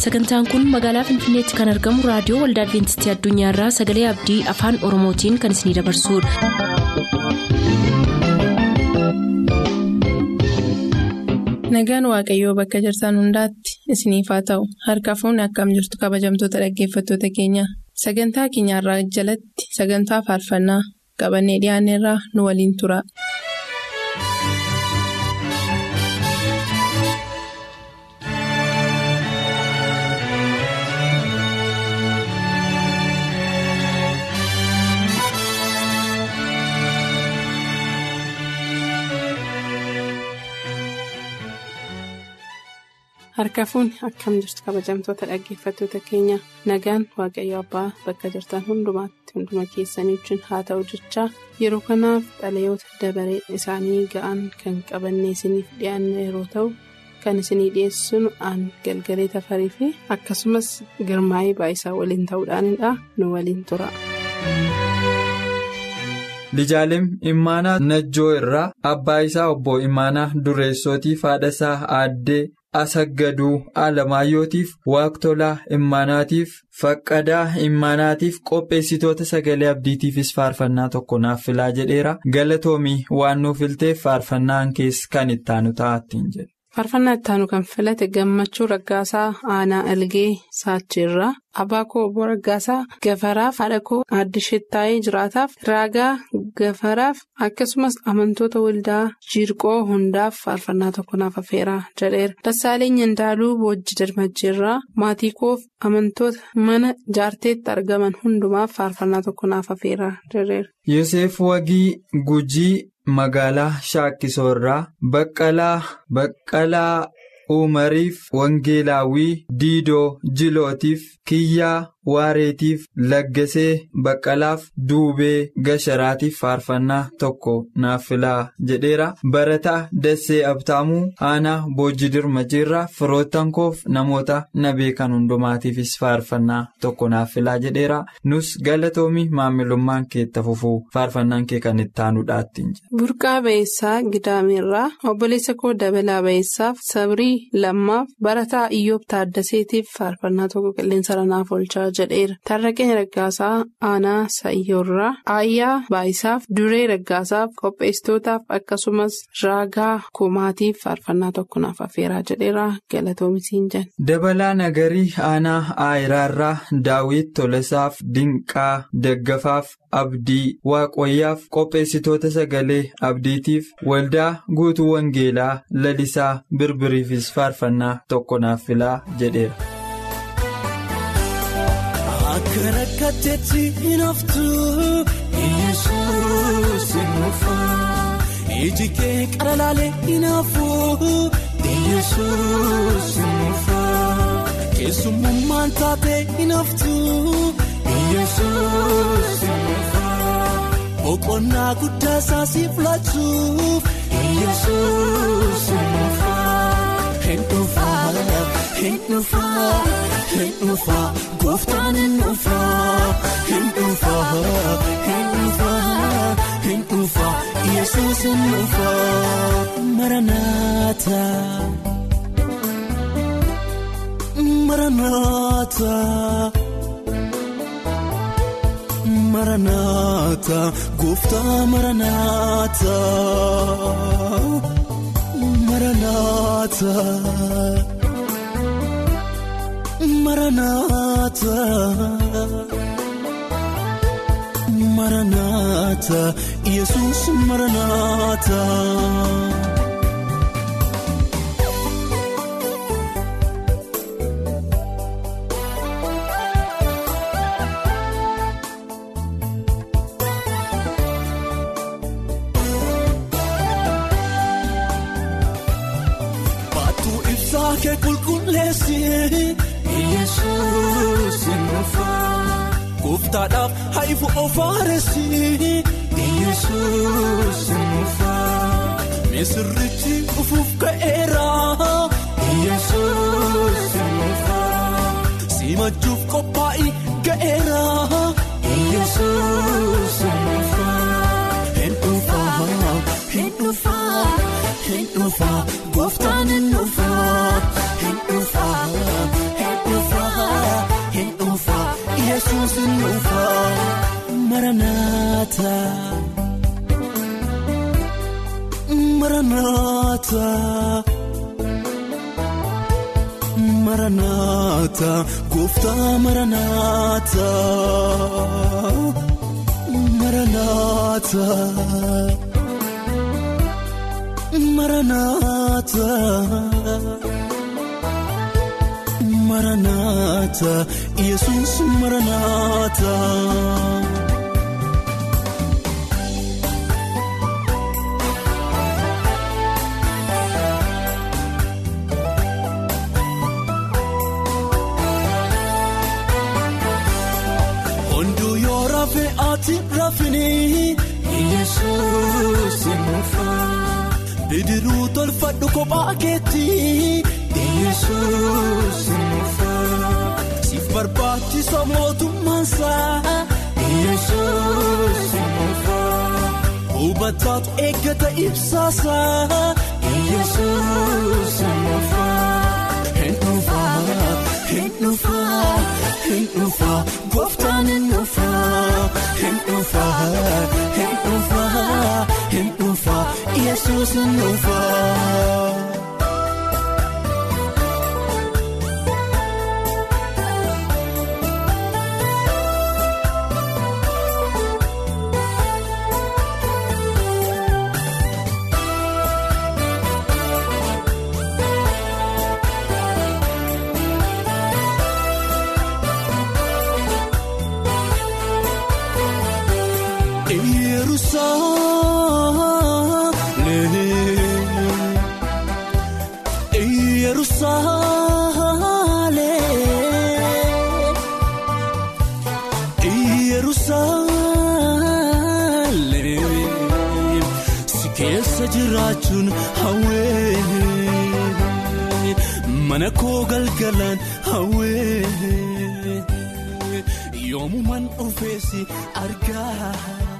sagantaan kun magaalaa finfinneetti kan argamu raadiyoo waldaa adventistii addunyaarraa sagalee abdii afaan oromootiin kan isinidabarsudha. nagaan waaqayyoo bakka jirtan hundaatti isiniif haa ta'u harka fuunni akkam jirtu kabajamtoota dhaggeeffattoota keenya sagantaa keenyarraa jalatti sagantaa faarfannaa qabannee dhiyaanneerraa nu waliin tura. harka fuunni akkam jirtu kabajamtoota dhaggeeffattoota keenya nagaan waaqayyo abbaa bakka jirtan hundumaatti hunduma keessanii wajjin haa ta'u jechaa yeroo kanaaf xalayoota dabaree isaanii ga'an kan qabannee isiniif dhiyaanne yeroo ta'u kan isinii dhiyeessinu aan galgalee tafarii fi akkasumas girmaa'ee baayisaa waliin ta'uudhaanidha nu waliin tura. Lijaalim Imaanaa Najjoo irraa abbaa isaa obbo Imaanaa Dureessootiif haadha isaa aaddee Asaggaduu Alamaayyootiif Waaqtolaa Imaanaatiif Faqqadaa Imaanaatiif qopheessitoota sagalee abdiitiifis faarfannaa tokko naaf filaa jedheera galatoomii waan nuuf filteef faarfannaan keessa kan ittaanu ta'attiin jedhe. Faarfannaa ittaanu kan filate gammachuu raggaasaa aanaa algee saachiirraa abbaa koo obbo raggaasaa gafaraaf haadha koo aaddishettaayee jiraataaf raagaa gafaraaf akkasumas amantoota waldaa jiirqoo hundaaf faarfannaa tokko naaf affeeraa jedheera dassaaleen indaaluu boojji darmajjiirraa maatii koof amantoota mana jaarteetti argaman hundumaaf faarfannaa tokko naaf affeeraa jedheera. Yoseef Wagii Gujii. Magaalaa Shaakkisoorraa Baqqalaa Baqqalaa Umariif Wangeelaawwii Diidoo Jilootiif Kiyyaa Waareetiif Laggasee Baqqalaaf Duubee Gasharaatiif faarfannaa tokko naaf filaa jedheera. Barataa Dassee Abtaamuu Aanaa Boojji Dirmajiirraa firoottan koof namoota na beekan hundumaatiifis faarfannaa tokko naaf filaa jedheera. Nus galatoomii maamilummaan keetta fufuu faarfannaan kee kan itti aanuudhaattiin jedha. Burqaa Bayeessaa Gidaamirraa obboleessa koo Dabalaa Bayeessaaf Sabrii Lammaaf Barataa Iyyoob Taaddaseetiif faarfannaa tokko qilleensa ranaaf oolchaa jedheera. Tarraqeen Raggaasaa Aanaa Sayyoorraa Aayyaa Baayisaaf Duree Raggaasaaf qopheessitootaaf akkasumas Raagaa Kumaatiif faarfannaa tokko naaf affeeraa jedheera galatoomisiin jedhe. Dabalaa Nagarii Aanaa Aayiraarraa Daawit Tolasaaf Dinqaa Daggafaaf Abdii Waaqoyyaaf qopheessitoota sagalee abdiitiif waldaa guutuu Wangeelaa lalisaa birbiriifis faarfannaa tokko naaf filaa jedheera. Akka rakkatteetti hin haftu Yesuus hin dhufa iji kee qara laalee hin hafu Yesuus hin dhufa keessummaan taatee hin haftu Yesuus hin dhufa boqonnaa guddaa isaa siif laachuuf Yesuus hin dhufa hin dhufa hin dhufa hin dhufa. Gooftaan hin dhufa hin dhufa hin dhufa hin dhufa Yesuus hin dhufa maranaata maranaata maranaata gooftaa maranaata maranaata. Maranaata Maranaata Yesuus Maranaata. Baattuu ibsaa kee qulqulleessi. Yesuus hin dhufa gooftaadhaaf haifu ofaaressi Yesuus hin dhufa misirrichi dhufuuf ka'eera Yesuus hin dhufa simachuuf qophaa'ii ga'eera Yesuus hin dhufa hin dhufa hin dhufa hin dhufa gooftaan hin dhufa hin dhufa. maranaata maranaata maranaata gooftaa maranaata maranaata maranaata. Maranaata Yesuus maranaata. Hunduu yoo rafee ati rafini Yesuus mufa. Bidiruu tolfadhu kophaa keetti. Yesuus mufa siif barbaachisa mootummaansaa Yesuus mufa hubataatu eeggata ibsaasaa Yesuus mufa hin dhufa hin dhufa hin dhufa gooftaan hin dhufa hin dhufa hin dhufa hin dhufa Yesuus hin dhufa. jiraachuun hawwee mana koo galgalaan hawwee yoomumaan dhufeessi argaa.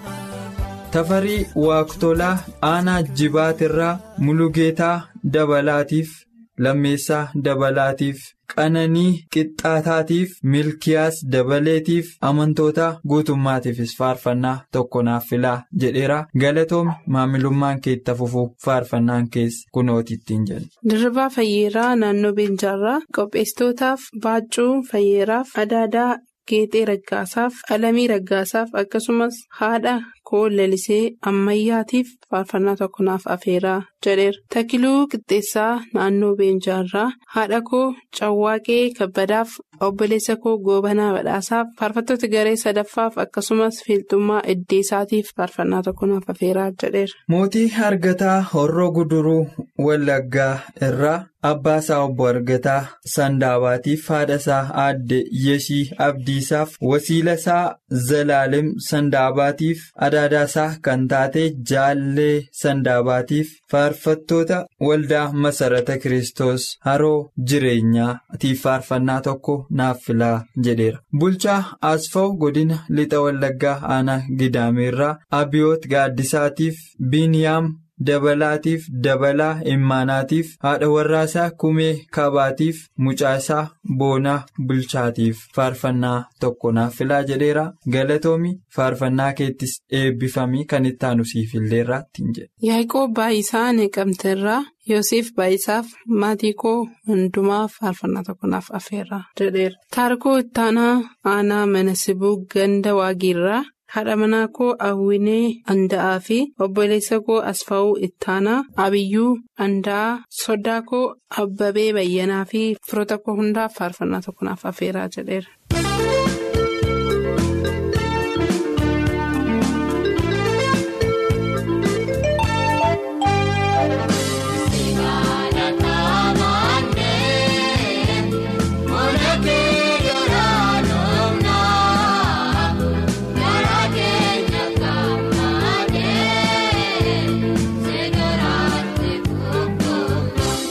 Tafarii Waaqtolaa Aanaa Jibaatirraa Mulugeetaa Dabalaatiif Lammeessaa Dabalaatiif Qananii Qixxaataatiif Milkiyaas Dabaleetiif amantoota guutummaatiifis faarfannaa tokko naaf filaa jedheera galatoomni maamilummaan keetta fufuu faarfannaan keessa kunooti ittiin jedhu. Dirribaa Fayyeeraa naannoo Beenjaarraa qopheessitootaaf Baaccuu Fayyeeraaf Adaadaa Geexee Raggaasaaf Alamii Raggaasaaf akkasumas haadha koo lalisee ammayyaatiif faarfannaa tokko naaf afeeraa jedheera. Takiluu Qixxeessaa naannoo Beenjaarraa haadha koo Cawwaaqee Kabbadaaf obboleessa koo Goobanaa Badhaasaaf faarfattoota garee sadaffaaf akkasumas fiilxummaa Iddeesaatiif faarfannaa tokko naaf afeeraa jedheera. Mootii Argataa Horroo Guduruu Wallaggaa irraa abbaa isaa obbo Argataa Sandaabaatiif haadha isaa aadde Yeshii Abdiisaaf wasiila isaa Zalaalem Sandaabaatiif adaadaa isaa kan taate Jaallee Sandaabaatiif faarfattoota waldaa masarata Kiristoos haroo jireenyaatiif faarfannaa tokko naaf filaa jedheera. Bulchaa Asfaw godina lixa Wallaggaa aanaa Gidaameerraa Abiyoot Gaaddisaatiif Biniyaam. Dabalaatiif dabalaa immaanaatiif haadha warraasaa kumee kabaatiif mucaasaa boonaa bulchaatiif faarfannaa tokko naaf filaa jedheera galatoomi faarfannaa keettis eebbifamii kan itti aanu siif illeerraa ittiin jedhe. Yaaqoob Baayisaa Neeqamteerraa Yoosef Baayisaaf maatii koo hundumaaf faarfannaa tokko naaf afeerraa jedheera. Taarikoo ittaanaa aanaa mana sibuu ganda waagiirraa. haadha manaa koo Awwinee Anda'aa fi obboleessa koo Asfaa'uu Ittaanaa Abiyyuu Anda'aa Soddaa koo Abbabee Bayyanaa fi firoota koo hundaaf faarfannaa tokko naaf afeeraa jedheera.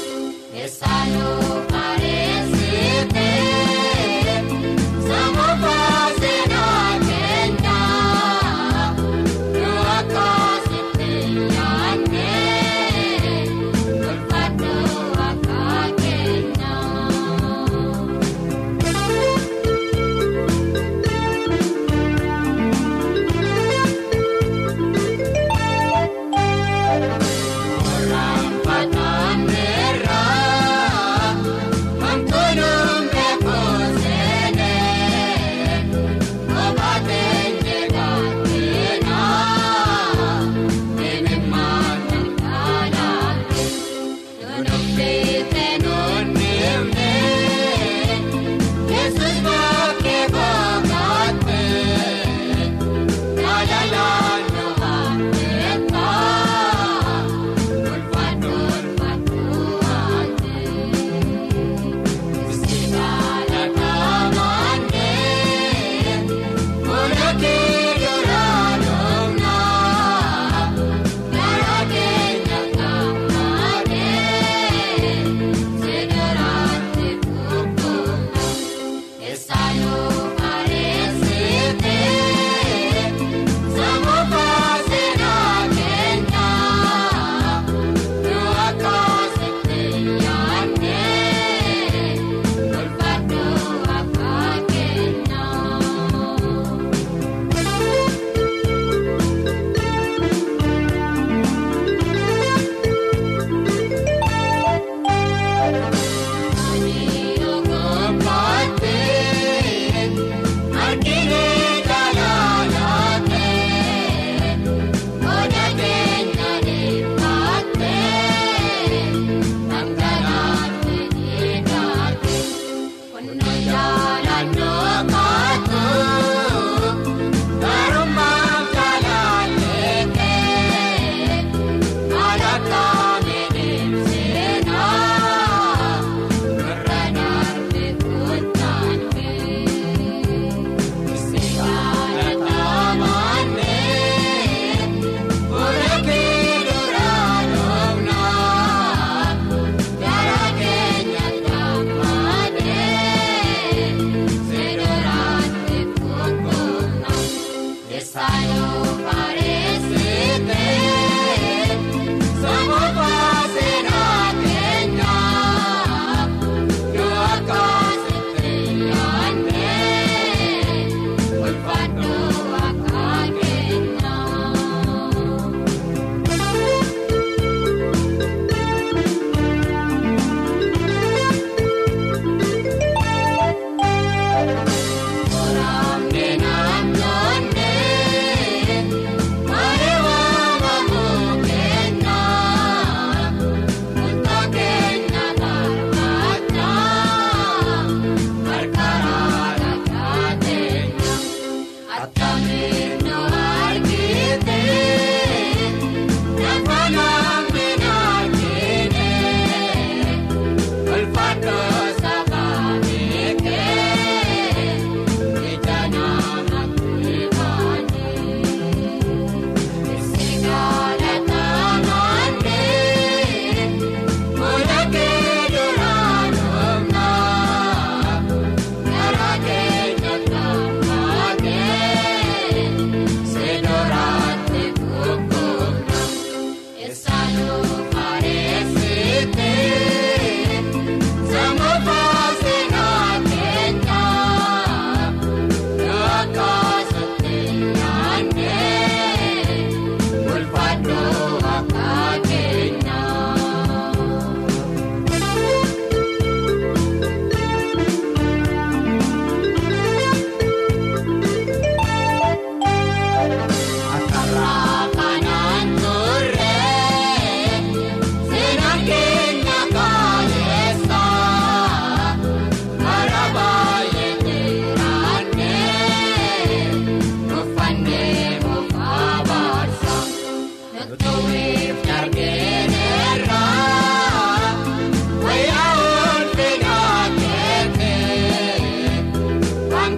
Saanoo Pareessitee.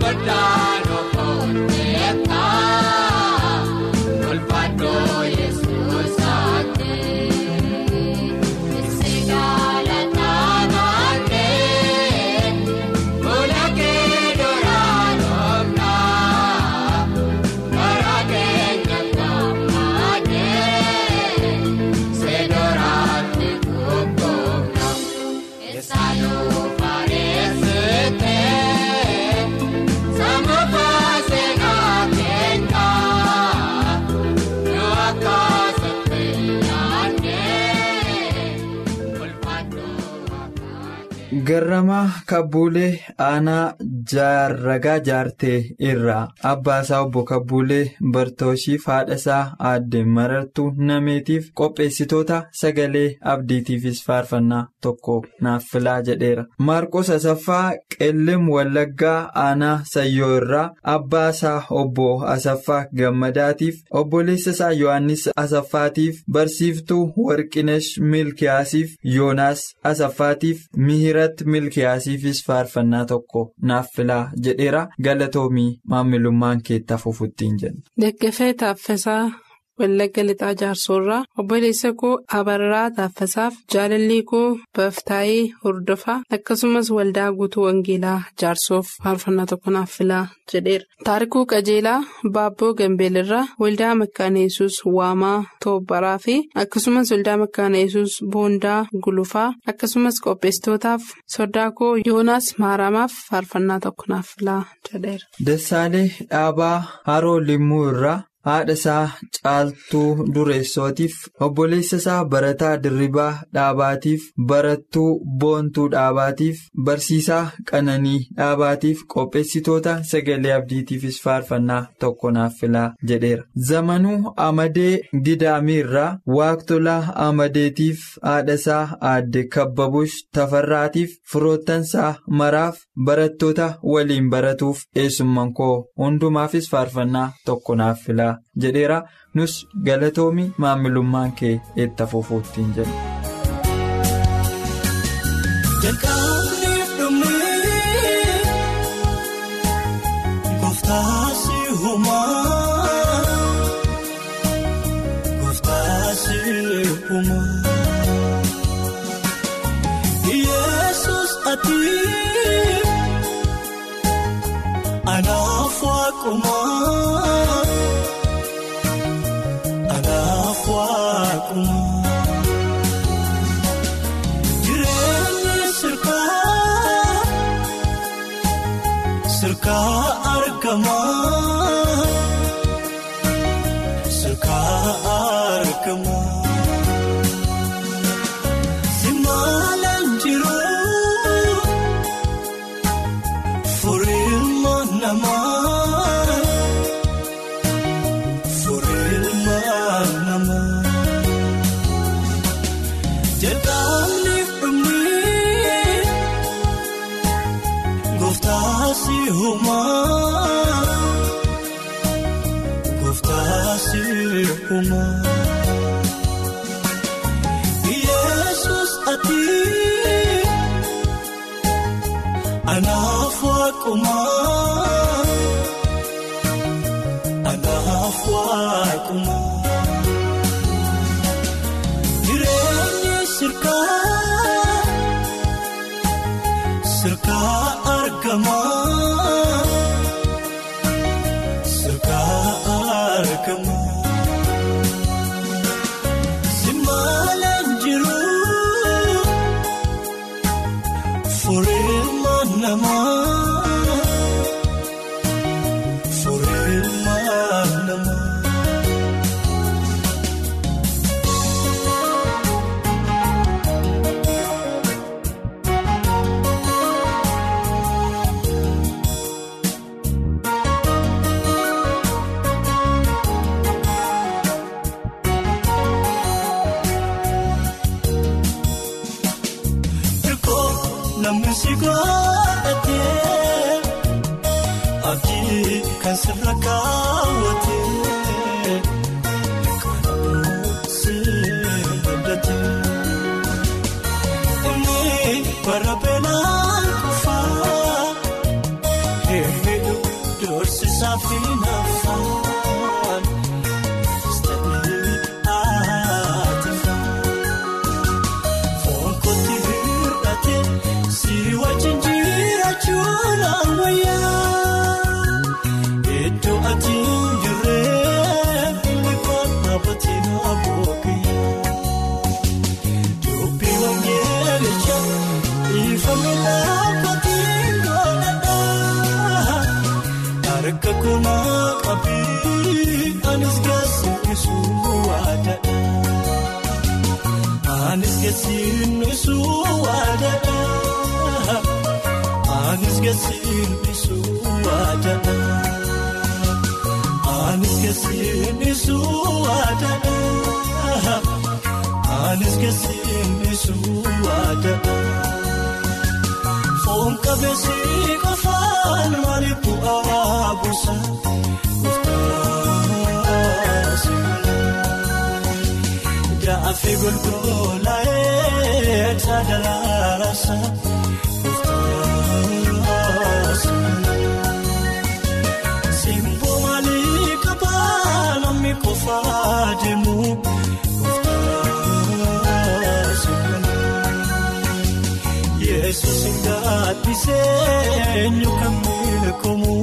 Garramaa Kabbuulee Aanaa Jaarragaa Jaartee irraa Abbaasaa Obbo Kabbuulee Bartooshiif haadhasaa aadde marartuu nameetiif qopheessitoota sagalee abdiitiifis faarfannaa tokko naaf filaa jedheera. Maarqos Asaffaa Qellem Wallaggaa Aanaa Sayyoo irraa Abbaasaa Obbo Asaffaa Gammadaatiif obboleessasaa Yohaannis Asaffaatiif barsiiftuu Warqinesh Milkiyaasiif Yoonaas Asaffaatiif Mihira. irratti milkiyaasiifis faarfannaa tokko naaf filaa jedheera galatoomii maamilummaan keetti afufuttiin jenna. Deggafee Taaffasaa Wallagga Lixaa Jaarsoorraa obboleessa koo Abarraa Taaffasaaf jaalallii koo Baftaayee Hordofaa akkasumas waldaa guutuu Wangeelaa Jaarsoof faarfannaa tokko naaf filaa jedheera. Taarikuu Qajeelaa Baabboo Gambeelirraa waldaa Makkaana Yesuus Waamaa Toobbaraa fi akkasumas waldaa Makkaana Yesuus Boondaa Gulufaa akkasumas qopheessitootaaf sodaa koo Yoonaas Maaramaaf faarfannaa tokko naaf filaa jedheera. Dassaalee Dhaabaa Haroo Limmuu irraa. haadha isaa caaltuu dureessootiif obboleessa isaa barataa dirribaa dhaabaatiif barattuu boontuu dhaabaatiif barsiisaa qananii dhaabaatiif qopheessitoota sagalee abdiitiifis faarfannaa tokko naaf filaa jedheera zamanuu amadee gidaamiirraa waaqtolaa amadeetiif haadha isaa aadde kabbabush tafarraatiif firoottansaa maraaf barattoota waliin baratuuf eessumman koo hundumaafis faarfannaa tokko naaf filaa. jedheera nus galatoomi maamilummaan kee itti afuufuuttiin jedhu. Jalqabniif dhumni gooftaasi uumaa gooftaasi uumaa Yesuus ati anaaf waaqumaa. Jireenyi sirkaa sirkaa argamaa sirkaa argamaa simaalaan jiruu furiilma namaa. Jalqabniif dhumni gooftaasi uumaa gooftaasi uumaa Yesuus ati anaaf waaqumaa anaaf waaqumaa. Sirkaa argamaa sirkaa argamaa simaalaan jiruu furiilma namaa furiilma namaa. Namni si godhatee abdii kan sirra kaawwatee kan si abdatee inni bara beelaan kufaa hedduu anis gasiin isuu waadana anis gasiin isuu waadana anis gasiin isuu waadana foon qabeessi qofaan maaliif bu'aa buusa murtaasa jaafi golgolaa'ee taadalaarasa murtaasa simboo maalii qabaa namni qofaa deemu murtaasa. Yesus ngaatisee eenyu kan beekamu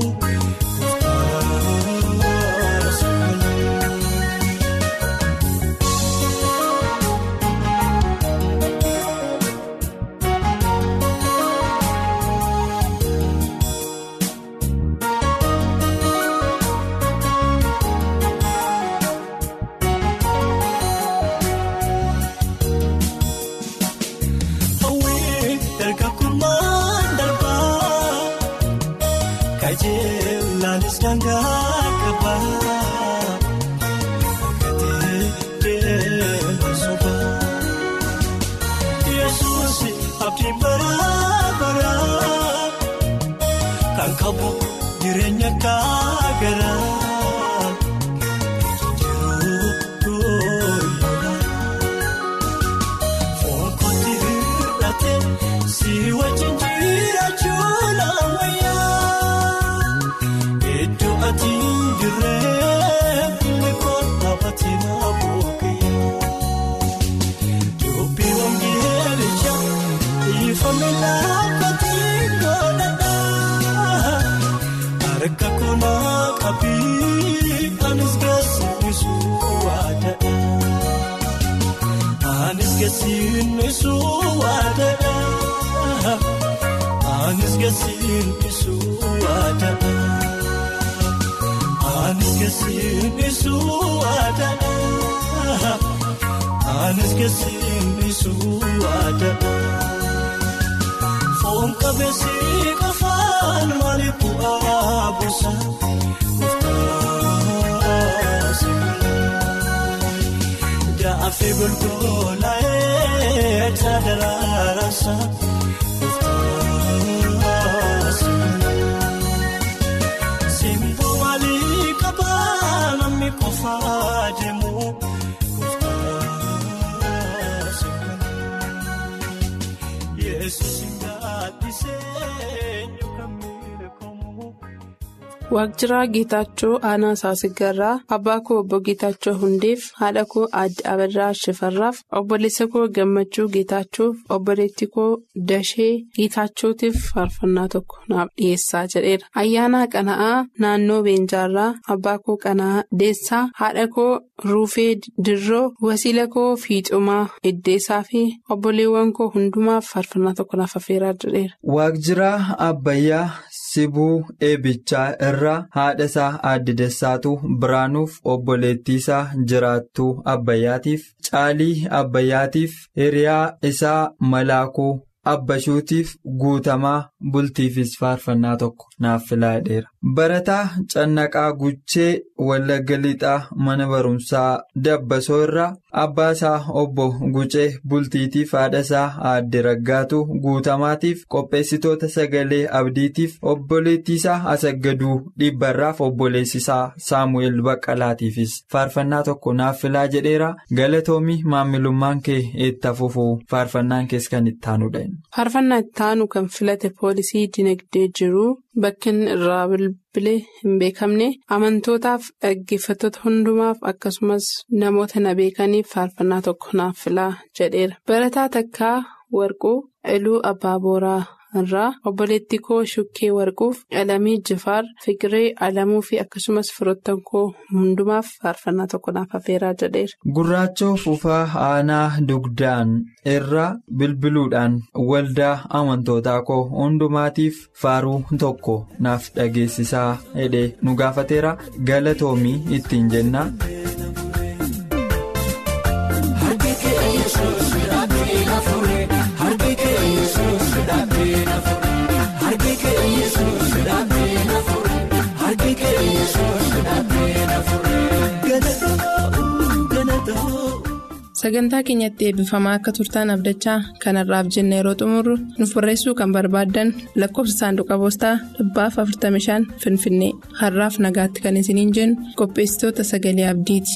hawwii dargagummaan darbaa kajeelaanis dangaa qabaa gatee deema sobaa yesuus abdii baraa baraa kan qabu jireenya gaagaraa jiruu Fonkoti hir'ate si wajjin jiraachuun ammayyaa. Iddoo ati jirree billi kootaa batina boqoyyee. Dubbii wangeelicha ifame dhaabbatii godhadhaa. Harka koonaa qabii anis gaasiisuu waadadha. Anis gasiin isuu waadana Anis gasiin isuu waadana Anis gasiin isuu waadana Anis gasiin isuu waadana Foon qabeessi qofaan maaliif bu'aa buusa murtaasa. Jaafi golgolaa'ee taadalaarasa murtaasa. Simboo maalii qabaa namni qofaa deemu murtaasa. Yesuus ngaatisee eenyu kan beekamu. Waaqjiraa Geetaachoo Aanaa Saasiggarraa Abbaa koo obbo Geetaachoo Hundeef haadha koo Aadde Abarraa Shifarraaf obboleessa koo Gammachuu Geetaachoof obboleettii koo Dashee Geetaachootiif faarfannaa tokko naaf dhiyeessaa jedheera. Ayyaana Qana'aa naannoo Beenjaarraa Abbaa koo Qana'aa Deessaa haadha koo Ruufee Dirroo wasiila koo Fiixumaa Iddeessaa fi obboleewwan koo hundumaaf faarfannaa tokko naaf affeeraa jedheera. Waaqjiraa Abbayyaa Sibuu Eebichaa irraa haadha isaa Aadde Dessaatu Biraanuuf obboleettii isaa Jiraattuu Abbayyaatiif Caalii Abbayyaatiif hiriyaa isaa Malaakuu Abbashuutiif guutamaa bultiifis faarfannaa tokko naaf filaadheera. Barataa Cannaqaa Guchee Wallagga Lixaa mana barumsaa Dabbasoo irraa abbaa isaa obbo Gucee bultiitiif haadha isaa aadde Raggaatu guutamaatiif qopheessitoota sagalee abdiitiif obboleettii isaa Asaggaduu dhibbarraaf obboleessi isaa Saamu'eel Baqqalaatiifis faarfannaa tokko naaf filaa jedheera galatoomii maamilummaan kee eetta fufuu faarfannaan kees kan itti aanudha. Faarfannaa itti aanu kan filate poolisii dinagdee jiru bakki inni irraa bilbilee hin beekamne amantootaaf dhaggeeffattoota hundumaaf akkasumas namoota na beekaniif faarfannaa tokko naaf filaa jedheera. Barataa takkaa warquu iluu abbaa booraa irraa obboleettii koo shukkee warquuf alamii jifaar fiqiree alamuu fi akkasumas firoottan koo hundumaaf faarfannaa tokko naaf affeeraa jedheera. Gurraachoo fufaa aanaa dugdaan irraa bilbiluudhaan waldaa amantootaa koo hundumaatiif faaruu tokko naaf dhageessisaa hidhee nu gaafateera galatoomii ittiin jenna. Harki sagantaa keenyatti eebbifamaa akka turtaan abdachaa kanarraaf jenna yeroo xumurru nuuf barreessuu kan barbaaddan lakkoofsa saanduqa poostaa dhibbaaf 45 finfinnee har'aaf nagaatti kan isiniin jennu qopheessitoota sagalee abdiiti.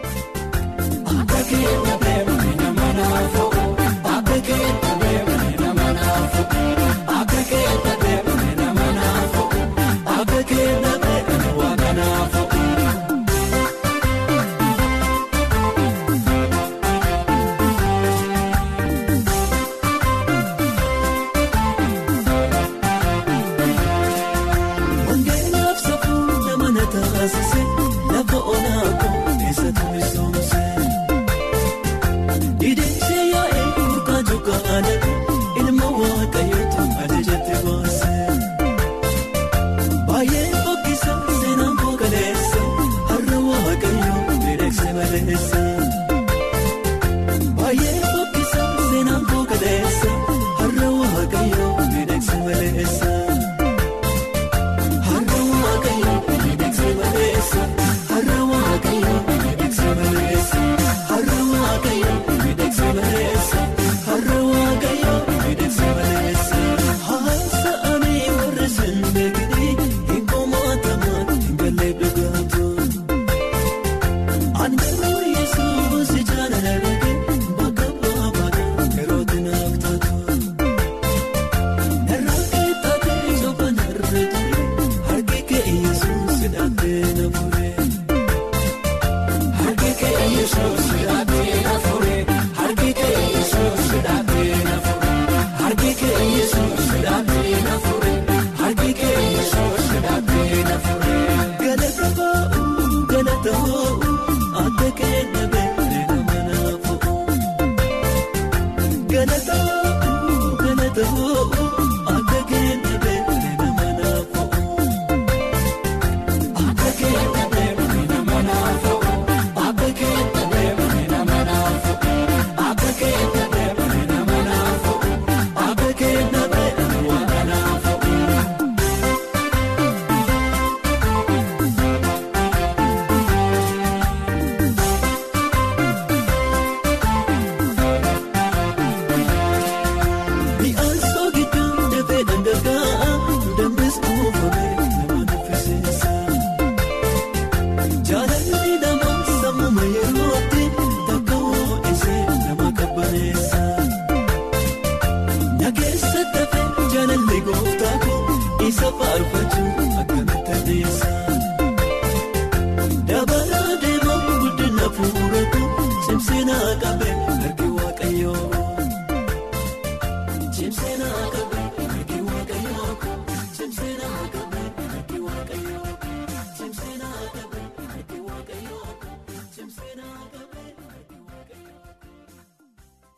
Dabala deemaa guddina fuulota cimsina qabee harki waaqayyoo.